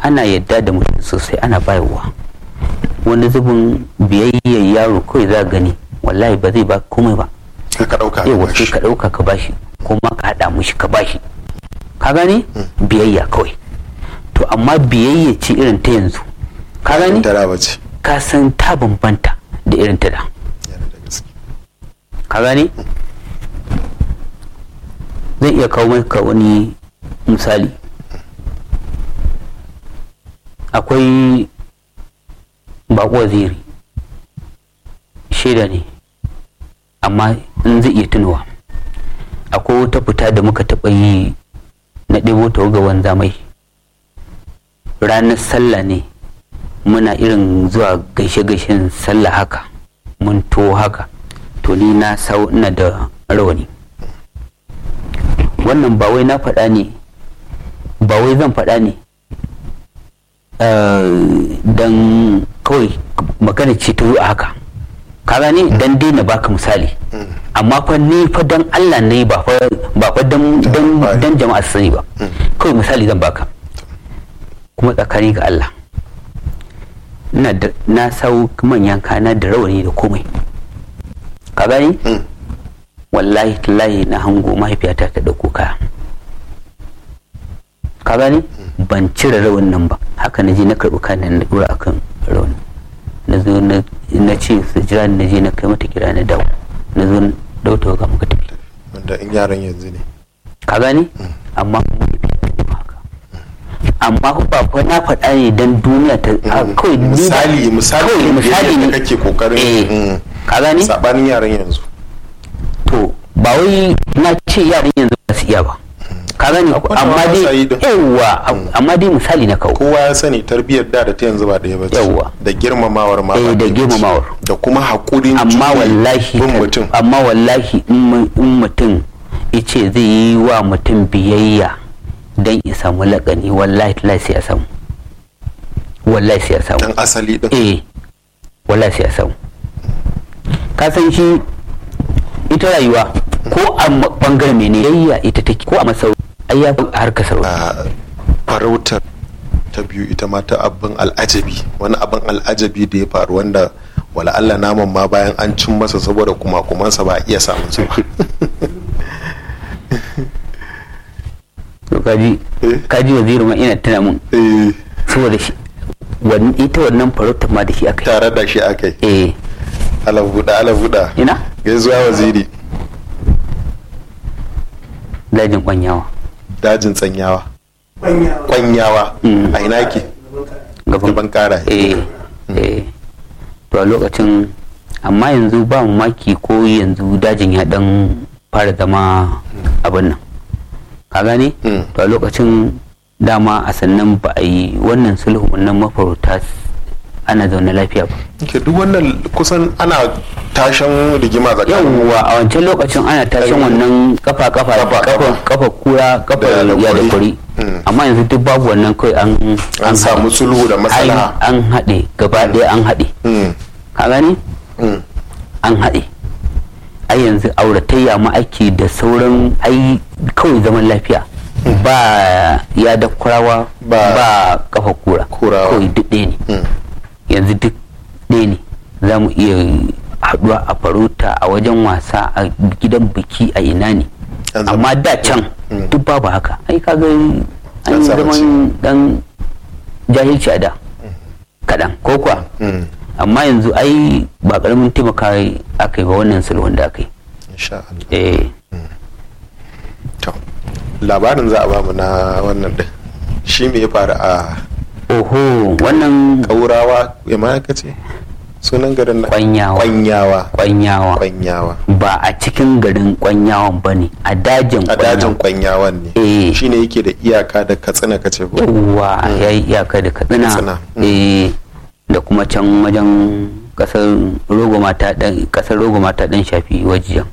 ana yadda da mutum sosai ana bayarwa wani zubin biyayyar yaro kawai za gani wallahi ba zai ba komai ba sai ka ɗauka yau sai ka ɗauka ka bashi ko ma ka haɗa mushi ka bashi ka gane biyayya kawai to amma biyayya ce irin ta yanzu ka gane ta da bace ka san ta bambanta da irin ta da yana da gaske ka gane zai iya kawo maka wani misali akwai bako waziri shaida ne amma in zai iya tunawa akwai wata fita da muka taɓa yi na ɗebo ta ga wanzamai ranar sallah ne muna irin zuwa gaishe-gaishen sallah haka mun to haka to ni na sau ina da rawani wannan ba wai na faɗa ne ba wai zan faɗa ne don kawai magana ce ta a haka ka gane dan daina baka misali amma fa ni fa dan Allah ne ba fa ba fa dan dan dan jama'a su sani ba kawai misali zan baka kuma tsakani ga Allah ina da na sau manyan kana da rawani da komai ka gani wallahi tallahi na hango mahaifiyata ta dauko kaya ka gani ban cire rawan nan ba haka na je na karɓi kayan na dora akan rawan na zo na ce su jira na je na kai mata kira na dawo na zo dauta ga muka tafi wanda in yaran yanzu ne ka gani amma amma ba fa na faɗa ne dan duniya ta kawai misali misali misali ne kake kokarin ka gani sabanin yaran yanzu to ba wai na ce yaran yanzu ba su iya ba ka gani amma dai yawa amma dai misali na kawo kowa ya sani tarbiyyar da da ta yanzu ba ɗaya ba ce yawa da girmamawar ma eh da girmamawar da kuma hakurin amma wallahi bin mutum amma wallahi in mutum yace zai yi wa mutum biyayya dan ya samu lakani wallahi tallahi sai ya samu wallahi sai ya samu dan asali din eh wallahi sai ya samu ka san shi ita rayuwa ko a bangaren mene yayya ita take ko a masau ai ya harka sarauta farautar ta biyu ita ma ta abin al'ajabi wani abin al'ajabi da ya faru wanda wala Allah naman ma bayan an cin masa saboda kuma kumansa ba a iya samun su ba to kaji kaji wazirin ma ina tana mun saboda shi ita wannan farautar ma da shi aka tare da shi aka yi eh ala buɗa ala buɗa ina gaisuwa waziri dajin kwanyawa dajin tsanyawa kwanyawa a ina yake gaban kara eh eh to a lokacin amma yanzu ba mamaki ko yanzu dajin ya dan fara zama abin nan ka gane to a lokacin dama a sannan ba a yi wannan sulhu wannan mafarauta ana zaune lafiya ba ke duk wannan kusan ana tashin rigima tsakanin yawwa a wancan lokacin ana tashin wannan kafa kafa kafa kafa kura kafa ya da kuri amma yanzu duk babu wannan kawai an an samu sulhu da masala an haɗe gaba ɗaya an haɗe ka gani an haɗe ai yanzu auratayya ma ake da sauran ai kawai zaman lafiya ba ya da kurawa ba kafa kura kawai duk ɗaya ne yanzu duk ɗaya ne za mu iya haɗuwa a farauta a wajen wasa a gidan biki a ina ne amma da can duk babu haka ai kaga an yi zaman dan jahilci a da kaɗan ko kuwa amma yanzu ai ba ƙaramin taimaka aka yi ba wannan sulhun da aka yi eh labarin za a ba mu na wannan din shi me ya faru a oho wannan kaurawa ya ma ka ce sunan garin na kwanyawa kwanyawa kwanyawa kwanyawa ba a cikin garin kwanyawan ba ne a dajin a dajin kwanyawan ne eh shine yake da iyaka da katsina kace ko yawa ya yi iyaka da katsina eh da kuma can wajen kasar rogoma ta dan kasar rogoma ta dan shafi wajiyan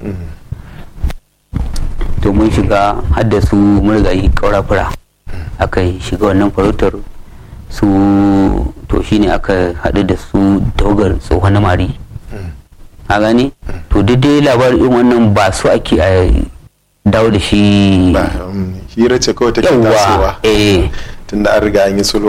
to mun shiga hadda su murgayi kaurafura aka shiga wannan farautar su to shine aka haɗu da su tawagar tsohon mari a gani to dai labarin irin wannan ba su ake a dawo da shi hira ce kawai take tasowa eh tunda an riga an yi sulhu